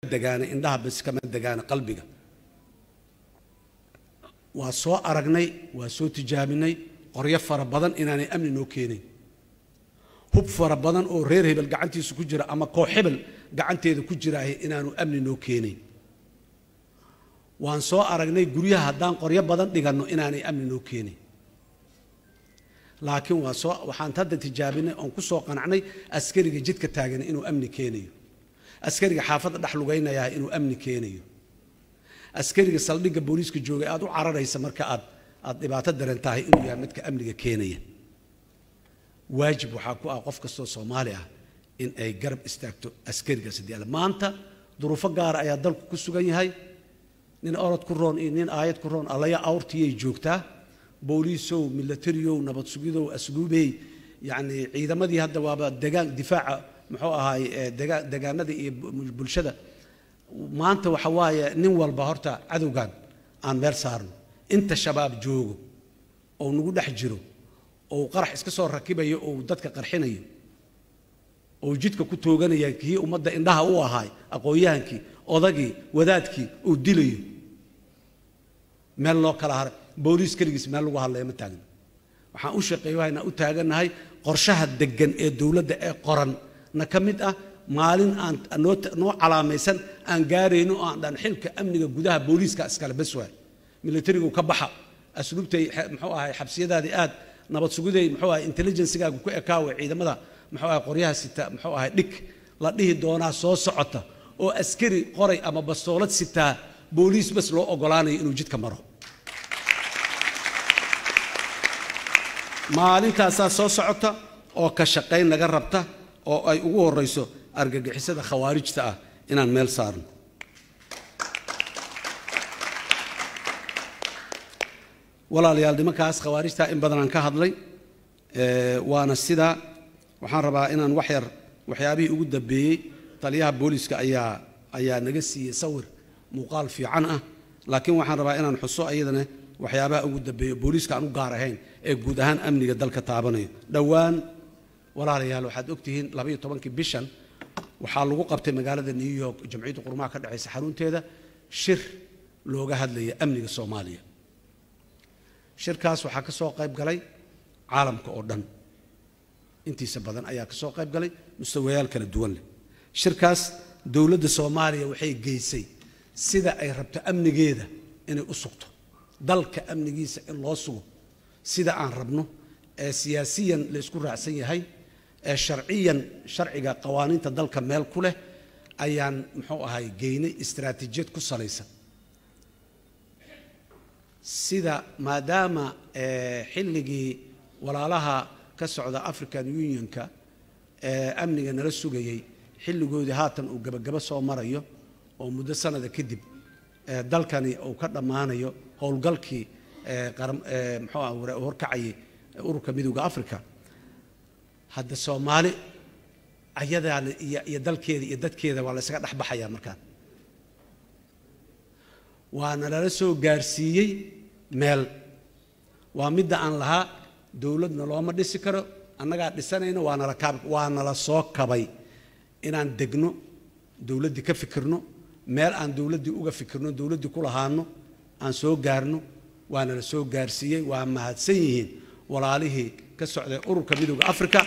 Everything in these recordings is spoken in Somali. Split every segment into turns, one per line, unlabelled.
degaana indhaha bas kama degaana qalbiga waa soo aragnay waa soo tijaabinay qoryo fara badan inaanay amni noo keenayn hub fara badan oo reer hebel gacantiisa ku jira ama koox hebel gacanteeda ku jiraahay inaanu amni noo keenayn waan soo aragnay guryaha haddaan qoryo badan dhiganno inaanay amni noo keenayn laakiin waa soo waxaan hadda tijaabinay oon ku soo qanacnay askariga jidka taagan inuu amni keenayo askariga xaafadda dhex lugaynayaa inuu amni keenayo askariga saldhigga booliiska joogay aad u cararaysa marka aad aad dhibaato daran tahay inuu yahay midka amniga keenaya waajib waxaa ku ah qof kastoo soomaali ah in ay garab istaagto askarigaas haddii alle maanta duruufo gaara ayaa dalku ku sugan yahay nin orod ku roon iyo nin aayad ku roon allaya awrtiyay joogtaa booliisow milatariyow nabad sugidow asluubey yacni ciidamadii hadda waaba degaan difaaca muxuu ahaay degaa degaanada iyo bulshada maanta waxa waaye nin walba horta cadowgan aan meel saarno inta shabaab joogo oo nagu dhex jiro oo qarax iska soo rakibayo oo dadka qarxinayo oo jidka ku tooganaya kii ummadda indhaha u ahaay aqoon-yahankii odagii wadaadkii uu dilayo meel loo kala haray booliis keligiis meel lagu hadlaya ma taagna waxaan u shaqeeyahaynaa u taagannahay qorshaha deggan ee dowladda ee qoran na ka mid ah maalin aan noo noo calaamaysan aan gaarayno oo aan dhan xilka amniga gudaha booliiska iskale bas waay militarigu ka baxa asluubtay muxuu ahay xabsiyadaadii aad nabad sugiday muxuu ahay intelligencegaagu ku ekaawe ciidamada muxuu ahay qoryaha sita muxuu ahay dhig la dhihi doonaa soo socota oo askari qoray ama bastoolad sitaa booliis bas loo ogolaanayo inuu jidka maro maalintaasaa soo socota oo ka shaqayn naga rabta oo ay ugu horrayso argagixisada khawaarijta ah inaan meel saarno walaalayaal nimankaas khawaarijta in badanaan ka hadlay waana sidaa waxaan rabaa inaan wax yar waxyaabihii ugu dambeeyey taliyaha booliiska ayaa ayaa naga siiyey sawir muuqaal fiican ah laakiin waxaan rabaa inaan xuso ayadana waxyaabaha ugu dambeeyo booliiska aan u gaar ahayn ee guud ahaan amniga dalka taabanayo dhowaan walaalayaal waxaad ogtihiin labaiyo tobankii bishan waxaa lagu qabtay magaalada new york jamciyadda qurmaha ka dhexaysa xarunteeda shir looga hadlaya amniga soomaaliya shirkaas waxaa ka soo qayb galay caalamka oo dhan intiisa badan ayaa ka soo qayb galay mustawayaal kala duwan leh shirkaas dowladda soomaaliya waxay geysay sida ay rabto amnigeeda inay u sugto dalka amnigiisa in loo sugo sida aan rabno ee siyaasiyan la isku raacsan yahay ee sharciyan sharciga qawaaniinta dalka meel ku leh ayaan muxuu ahay geynay istaraatiijiyad ku salaysan sida maadaama xilligii walaalaha ka socda african unionka ee amniga nala sugayey xilligoodii haatan uu gebagabo soo marayo oo muddo sanada kadib dalkani uu ka dhammaanayo howlgalkii muxuu ah horkacayay ururka midowda africa hadda soomaali ayadaa iyo dalkeeda iyo dadkeeda waa la ysaga dhex baxayaa markaan waana lala soo gaarsiiyey meel waa midda aan lahaa dowladna looma dhisi karo annagaa dhisanayno waa nala kaab waa nala soo kabay inaan degno dowladdii ka fikirno meel aan dowladdii uga fikirno dowladdii ku lahaano aan soo gaarno waana la soo gaarsiiyey waa mahadsan yihiin walaalihii ka socday ururka midowda africa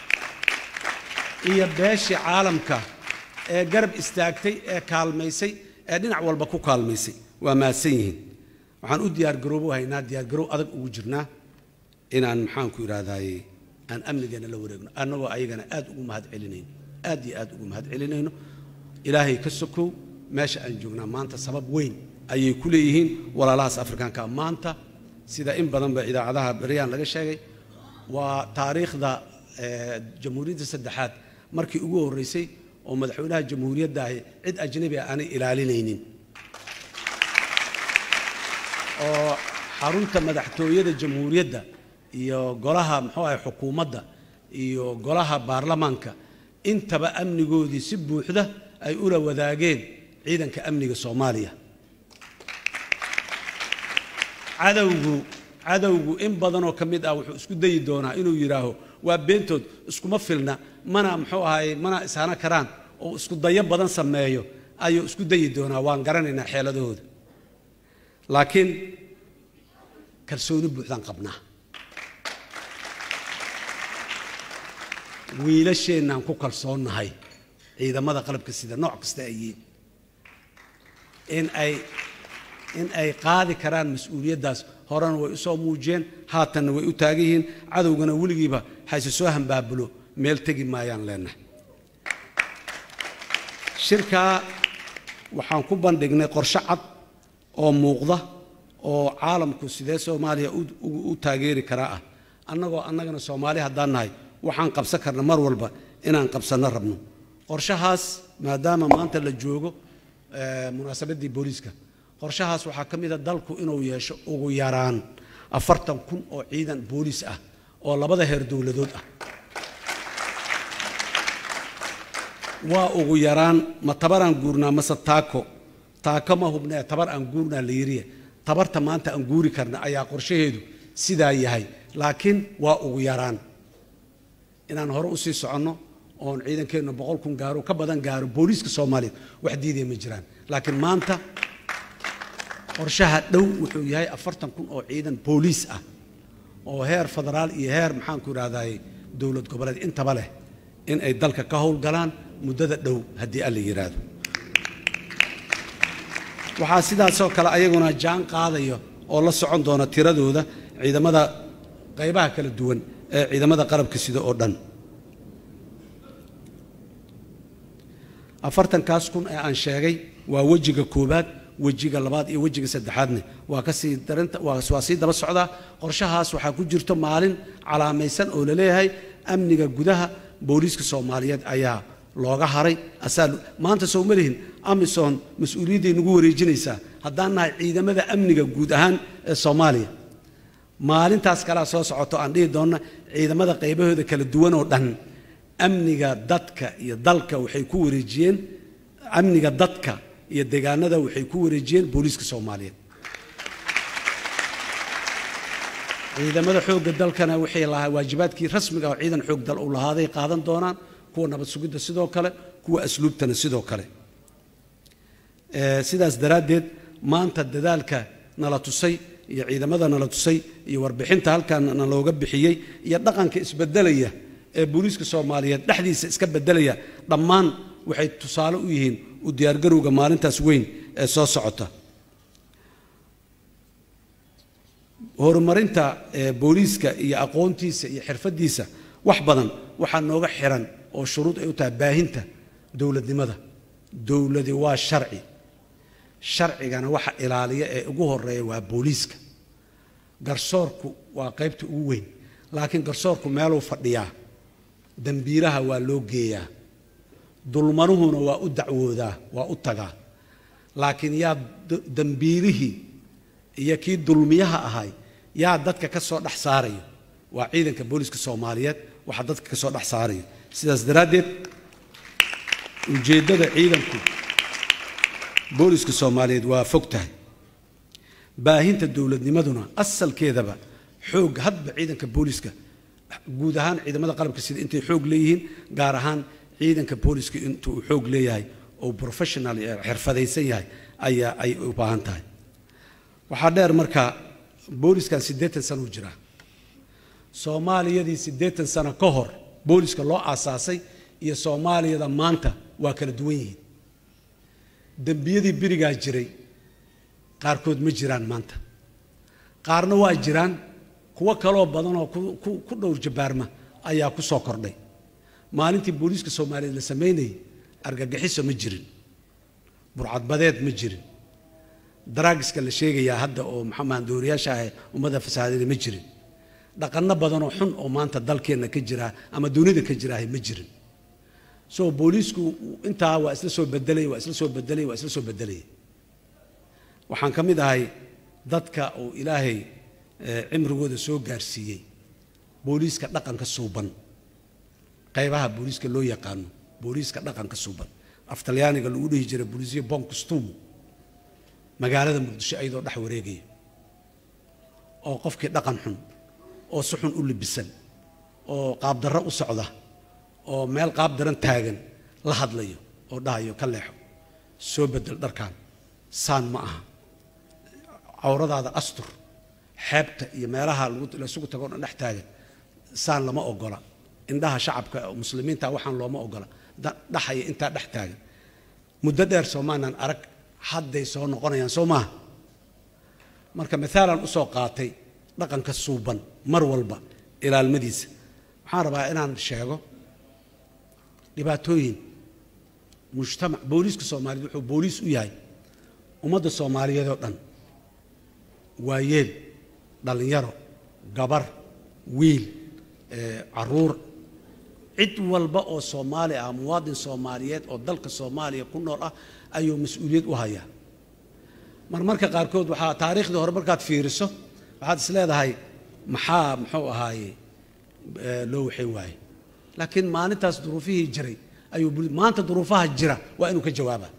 iyo beeshii caalamka ee garab istaagtay ee kaalmaysay ee dhinac walba ku kaalmaysay waa mahadsan yihiin waxaan u diyaargaroobo haynaa diyaargaroow adag ugu jirnaa inaan maxaanku idhahdaaye aan amnigeena la wareegno annagoo ayagana aad ugu mahad celinayno aad iyo aad ugu mahad celinayno ilaahay ka sokow meesha aan joognaa maanta sabab weyn ayay ku leeyihiin walaalahaas afrikaanka maanta sida in badanba idaacadaha beryaan laga sheegay waa taariikhda jamhuuriyadda saddexaad markii ugu horreysay oo madaxweynaha jamhuuriyadda ahi cid ajnabi ah aanay ilaalinaynin oo xarunta madaxtooyada jamhuuriyadda iyo golaha muxuu ahay xukuumadda iyo golaha baarlamaanka intaba amnigoodii si buuxda ay ula wadaageen ciidanka amniga soomaaliya cadowgu cadowgu in badanoo ka mid ah wuxuu isku dayi doonaa inuu yidhaaho waa beentood iskuma filna mana muxuu ahaye mana ishana karaan oo isku dayo badan sameeyo ayuu isku dayi doonaa waan garanaynaa xeeladahooda laakiin kalsooni buuxdaan qabnaa wiilasheennaan ku kalsoonnahay ciidamada qalabka sida nooc kasta ay yihiin in ay in ay qaadi karaan mas-uuliyaddaas horena way u soo muujiyeen haatanna way u taagan yihiin cadowgana weligiiba hayse soo hambaabulo meel tegi maayaan leenahay shirkaa waxaan ku bandhignay qorshe cad oo muuqda oo caalamku sidee soomaaliya u taageeri karaa ah annagoo annagana soomaali haddaan nahay waxaan qabsan karna mar walba inaan qabsanno rabno qorshahaas maadaama maanta la joogo munaasabaddii booliiska qorshahaas waxaa ka mid a dalku inuu yeesho ugu yaraan afartan kun oo ciidan booliis ah oo labada heer dowladood ah waa ugu yaraan ma tabar aan guurnaa mase taako taako ma hubnee tabar aan guurnaa la yiriye tabarta maanta aan guuri karna ayaa qorshaheedu sidaa yahay laakiin waa ugu yaraan inaan hore usii soconno oon ciidankeennu boqol kun gaaro ka badan gaaro booliiska soomaaliyeed wax diidaya ma jiraan laakiin maanta qorshaha dhow wuxuu yahay afartan kun oo ciidan booliis ah oo heer federaal iyo heer maxaanku idhahdaye dowlad goboleed intaba leh in ay dalka ka howlgalaan muddada dhow haddii alla yidhaahdo waxaa sidaasoo kale ayaguna jaan qaadaya oo la socon doona tiradooda ciidamada qaybaha kala duwan ee ciidamada qarabka sida oo dhan afartankaas kun ee aan sheegay waa wejiga koowaad wejiga labaad iyo wejiga saddexaadne waa kasii darinta waa sii daba socdaa qorshahaas waxaa ku jirto maalin calaamaysan oo la leeyahay amniga gudaha booliiska soomaaliyeed ayaa looga haray asaa maanta soo ma lihin amisom mas-uuliyadday nagu wareejinaysaa haddaan nahay ciidamada amniga guud ahaan ee soomaaliya maalintaas kalea soo socoto aan dhihi doonna ciidamada qaybahooda kala duwan oo dhan amniga dadka iyo dalka waxay ku wareejiyeen amniga dadka iyo deegaanada waxay ku wareejiyeen booliiska soomaaliyeed ciidamada xoogga dalkana waxay lahaa waajibaadkii rasmiga oo ciidan xoog dal uu lahaaday qaadan doonaan kuwa nabad sugidda sidoo kale kuwa asluubtana sidoo kale sidaas daraaddeed maanta dadaalka nala tusay iyo ciidamada nala tusay iyo warbixinta halkan nalooga bixiyey iyo dhaqanka isbedelaya ee booliiska soomaaliyeed dhexdiisa iska bedelaya dhammaan waxay tusaale u yihiin u diyaargarowga maalintaas weyn ee soo socota horumarinta booliiska iyo aqoontiisa iyo xirfadiisa wax badan waxaa nooga xiran oo shuruud ay u tahay baahinta dowladnimada dowladi waa sharci sharcigana waxa ilaaliya ee ugu horeeya waa booliiska garsoorku waa qaybta ugu weyn laakiin garsoorku meeluu fadhiyaa dembiiraha waa loo geeyaa dulmanuhuna waa u dacwoodaa waa u tagaa laakiin yaa dembiirihii iyo kii dulmiyaha ahay yaa dadka ka soo dhex saarayo waa ciidanka booliiska soomaaliyeed waxaa dadka ka soo dhex saarayo sidaas daraaddeed ujeeddada ciidanku booliiska soomaaliyeed waa fog tahay baahinta dowladnimaduna asalkeedaba xoog hadba ciidanka booliiska guud ahaan ciidamada qalabka sida intay xoog leeyihiin gaar ahaan ciidanka booliiska inta uu xoog leeyahay oo professional xirfadaysan yahay ayaa ay u baahan tahay waxaa dheer marka booliskan siddeetan sano u jiraa soomaaliyadii siddeetan sano ka hor booliska loo aasaasay iyo soomaaliyada maanta waa kala duwan yihiin dembiyadii berigaa jiray qaarkood ma jiraan maanta qaarna waa jiraan kuwo kaloo badanoo ku dhowr jabaarma ayaa ku soo kordhay maalintii booliiska soomaaliyeed la samaynayay argagixiso ma jirin burcadbadeed ma jirin daraagiska la sheegayaa hadda oo maxamaandooriyaasha ah ummadda fasaadeeda ma jirin dhaqanno badanoo xun oo maanta dalkeenna ka jira ama dunida ka jiraahay ma jirin so booliisku intaa waa isla soo bedelay waa isla soo bedelay waa isla soo bedelaya waxaan ka mid ahay dadka uu ilaahay cimrigooda soo gaarsiiyey booliiska dhaqanka suuban qaybaha booliiska loo yaqaano booliiska dhaqanka suuban af talyaaniga lagu dhihi jiray booliisiyo bon costumo magaalada muqdisho ayadoo dhex wareegaya oo qofkii dhaqan xun oo si xun u libisan oo qaabdarro u socda oo meel qaab daran taagan la hadlayo oo dhahayo ka leexo soo bedel dharkan saan ma aha cawradaada astur xeebta iyo meelaha laysugu tago dhan dhex taagan saan lama ogola indhaha shacabka muslimiinta waxaan looma ogola dhaxaya intaa dhex taagan muddo dheer soomaanan arag hadday soo noqonayaan soo maaha marka maaalan usoo qaatay dhaqanka suuban mar walba ilaalmadiisa waxaan rabaa inaan sheego dhibaatooyin mujtamac booliiska soomaaliyeed wuxuu booliis u yahay ummadda soomaaliyeed oo dhan waayeel dhallinyaro gabar wiil caruur cid walba oo soomaali ah muwaadin soomaaliyeed oo dalka soomaaliya ku nool ah ayuu mas-uuliyad u hayaa marmarka qaarkood waxaa taariikhdii hore markaad fiiriso waxaad is leedahay maxaa muxuu ahaaye loo waxayn waaye laakiin maalintaas duruufihii jiray ayuu maanta duruufaha jira waa inuu ka jawaabaa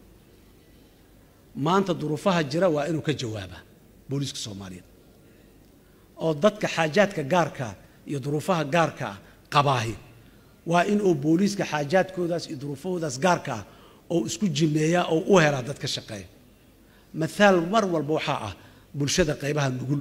maanta duruufaha jira waa inuu ka jawaabaa booliiska soomaaliyeed oo dadka xaajaadka gaarkaa iyo duruufaha gaarka ah qabaahi waa in uu booliiska xaajaadkoodaas iyo duruufahoodaas gaarka ah oo isku jimeeyaa oo u helaa dad ka shaqeeya maaal mar walba waxaa ah bulshada qaybaha nugul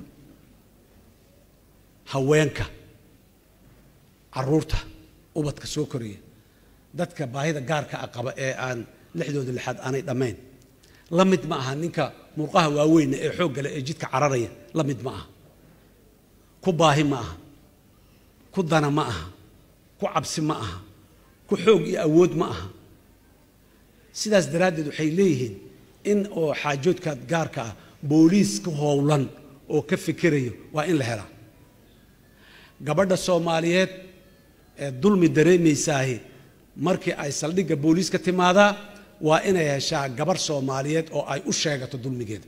haweenka caruurta ubadka soo koraya dadka baahida gaarka ah qaba ee aan lixdooda lixaad aanay dhammayn la mid ma aha ninka murqaha waaweyna ee xooggale ee jidka cararaya la mid ma aha ku baahi ma aha ku dana ma aha ku cabsi ma aha ku xoog iyo awood ma aha sidaas daraaddeed waxay leeyihiin in oo xaajoodka gaarka ah booliis ka howlan oo ka fikirayo waa in la helaa gabadha soomaaliyeed ee dulmi dareemaysaahi markii ay saldhigga booliiska timaadaa waa inay heshaa gabarh soomaaliyeed oo ay u sheegato dulmigeeda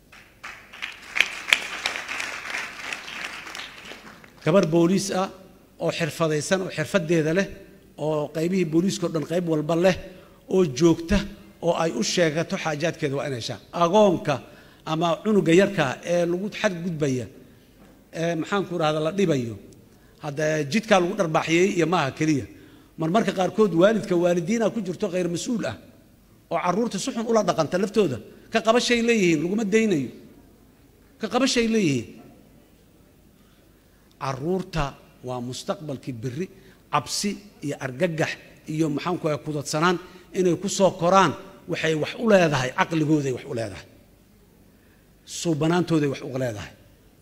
gabarh booliis ah oo xirfadaysan oo xirfadeeda leh oo qaybihii booliiska o dhan qayb walba leh oo joogta oo ay u sheegato xaajaadkeeda waa inay heshaa agoonka ama cunuga yarka ee lagu xadgudbaya ee maxaanku rahda la dhibayo hadda jidkaa lagu dharbaaxiyey iyo maaha keliya marmarka qaarkood waalidka waalidiina ku jirto khayr mas-uul ah oo caruurta si xun ula dhaqanta laftooda ka qabashay leeyihiin laguma daynayo ka qabashay leeyihiin caruurta waa mustaqbalkii beri cabsi iyo argagax iyo maxaanku ah kudadsanaan inay ku soo koraan waxay wax u leedahay caqligooday wax u leedahay suubanaantooday wax u leedahay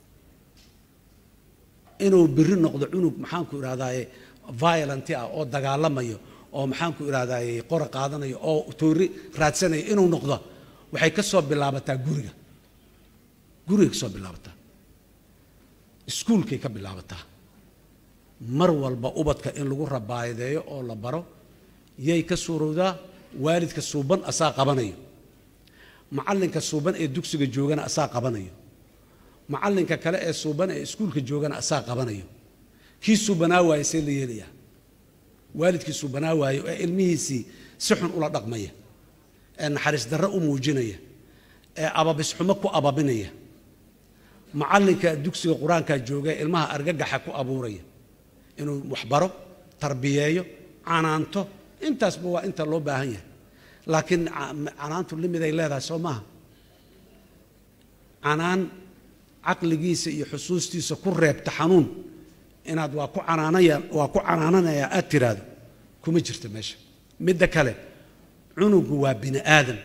inuu biri noqdo cunug maxaanku idhahdaaye violent ah oo dagaalamayo oo maxaanku idhahdaaye qora qaadanayo oo toori raadsanayo inuu noqdo waxay ka soo bilaabataa guriga gurigay ka soo bilaabataa iskuulkay ka bilaabataa mar walba ubadka in lagu rabaayadeeyo oo la baro yay ka suurowdaa waalidka suuban asaa qabanayo macallinka suuban ee dugsiga joogana asaa qabanayo macallinka kale ee suuban ee iskuulka joogana asaa qabanayo kii suubanaa waaye see la yeelayaa waalidkii suubanaa waayo ee ilmihiisii si xun ula dhaqmaya ee naxariis darro u muujinaya ee ababisxumo ku ababinaya macallinka dugsiga qur-aankaa jooga ee ilmaha argagaxa ku abuuraya inuu waxbaro tarbiyeeyo canaanto intaasba waa inta loo baahan yahay laakiin canaantu limiday leedahay soo maaha canaan caqligiisa iyo xusuustiisa ku reebta xanuun inaad waa ku canaanaya waa ku canaananaya aad tiraahdo kuma jirta meesha midda kale cunugu waa bini aadam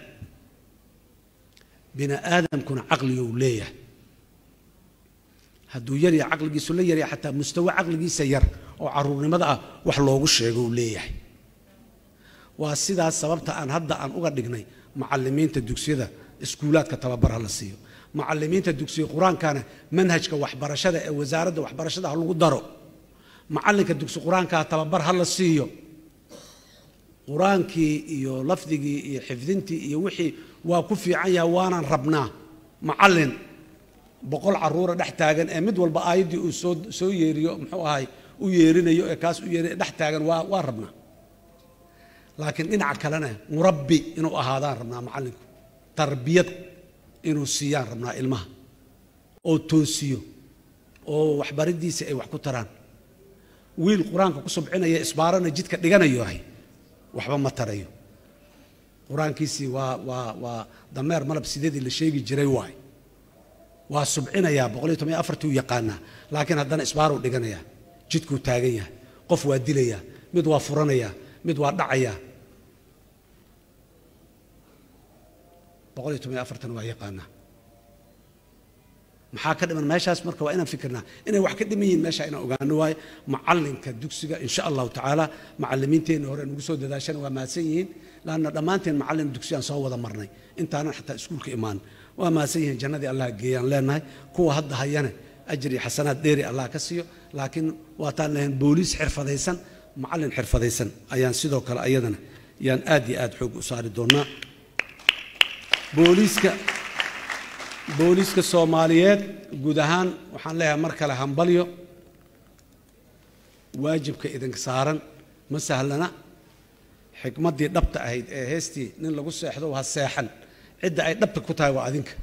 bini aadamkuna caqligou leeyahay hadduu yarya caqligiisu la yarya xataa mustawe caqligiisa yar oo caruurnimada ah wax loogu sheego u leeyahay waa sidaas sababta aan hadda aan uga dhignay macalimiinta dugsiyada iskuulaadka tababar ha la siiyo macalimiinta dugsiga qur-aankana manhajka waxbarashada ee wasaaradda waxbarashada ha lagu daro macallinka dugsi qur-aankaa tababar ha la siiyo qur-aankii iyo lafdigii iyo xifdintii iyo wixii waa ku fiican yahay waanaan rabnaa macallin boqol caruura dhex taagan ee mid walba aayaddii uu soo soo yeeriyo muxuu ahay u yeerinayo ee kaas u yeerinayo dhex taagan waa waa rabnaa laakiin dhinaca kalena murabbi inuu ahaadaan rabnaa macallinku tarbiyad inuu siiyaan rabnaa ilmaha oo toosiyo oo waxbariddiisa ay wax ku taraan wiil qur-aanka ku subcinaya isbaarana jidka dhiganayo ahay waxba ma tarayo qur-aankiisii waa waa waa dameer malab sideedii la sheegi jiray waay waa subcinayaa boqol iyo toban iyo afartii u yaqaanaa laakiin haddana isbaaruu dhiganayaa jidkuu taagan yahay qof waa dilayaa mid waa furanayaa mid waa dhacayaa boqol iyo toban iyo afartan waa yaqaanaa maxaa ka dhiman meeshaas marka waa inaan fikirnaa inay wax ka dhiman yihiin meesha inaan ogaano waayo macallinka dugsiga insha allahu tacaala macallimiinteenna hore nagu soo dadaashana waa mahadsan yihiin laanna dhammaanteen macallin dugsiyaan soo wada marnay intaanan xataa iskuulka imaan waa mahadsan yihiin jannadii allah geeyaan leenahay kuwa hadda hayana ajir iyo xasanaad dheeri allah ka siiyo laakiin waataan lahayn booliis xirfadaysan macallin xirfadaysan ayaan sidoo kale ayadana yaan aad iyo aad xoog u saari doonnaa booliiska booliiska soomaaliyeed guud ahaan waxaan leeyahay mar kale hambalyo waajibka idinka saaran ma sahlana xikmaddii dhabta ahayd ee heestii nin lagu seexdo ha seexan cidda ay dhabta ku tahay waa adinka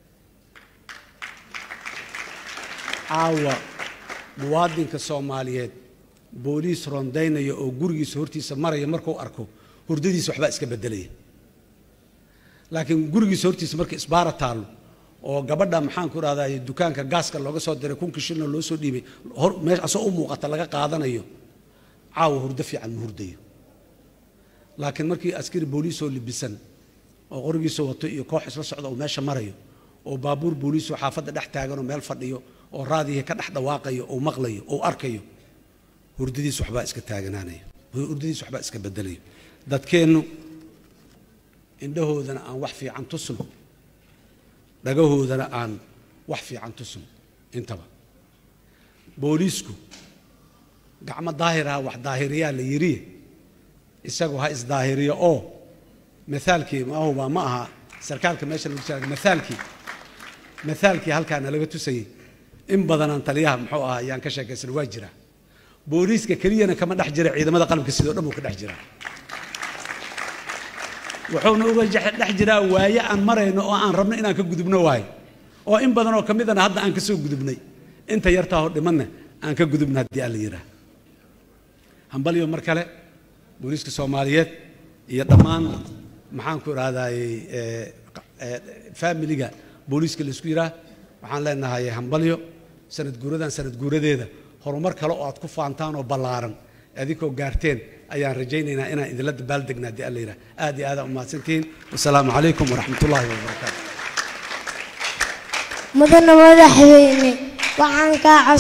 caawa muwaadinka soomaaliyeed booliis rondaynaya oo gurigiisa hortiisa maraya markuu arko hurdadiisa waxbaa iska beddelaya laakiin gurigiisa hortiisa marka isbaara taallo oo gabadha maxaan ku rahdaa dukaanka gaaska looga soo diray kunka shilna loo soo dhiibay hor meesha asoo u muuqata laga qaadanayo caawa hurdo fiican ma hurdayo laakiin markii askari booliisoo libisan oo qorigiisa wato iyo koox isla socda oo meesha marayo oo baabuur booliisoo xaafadda dhex taaganoo meel fadhiyo oo raadihii ka dhex dhawaaqayo oo maqlayo oo arkayo hurdadiis waxbaa iska taaganaanayo hurdadiis waxbaa iska bedelayo dadkeennu indhahoodana aan wax fiican tusno dhagahoodana aan wax fiican tusno intaba booliisku gacmo daahiraha wax daahiriyaa la yidhi isagu ha isdaahiriyo oo maalkii mahuba ma aha sarkaalka meesha lagu jira maalkii maalkii halkaana laga tusayey in badanaan taliyaha muxuu ahaa ayaan ka sheekaysan waa jira booliiska keliyana kama dhex jira ciidamada qalabka sidoo dhan buu ka dhex jiraa wuxuuna uga dhex jiraa waaye aan marayno oo aan rabno inaan ka gudubno waayo oo in badan oo ka midana hadda aan ka soo gudubnay inta yartaahoo dhimanna aan ka gudubna haddii aan la yidhaah hambalyo mar kale booliiska soomaaliyeed iyo dhammaan maxaan ku idhahdayey faamiliga booliiska laisku yidhaah waxaan leenahay hambalyo sanad guuradan sanad guuradeeda horumar kale oo aad ku faantaan oo ballaaran adinkoo gaarteen ayaan rajaynaynaa inaan idinla dabaaldegna haddii alla yidhaah aad iyo aadaan umahadsantihiin wasalaamu calaykum waraxmat ullaahi wabarakaatu
mudana madaxweyne waxaan kaa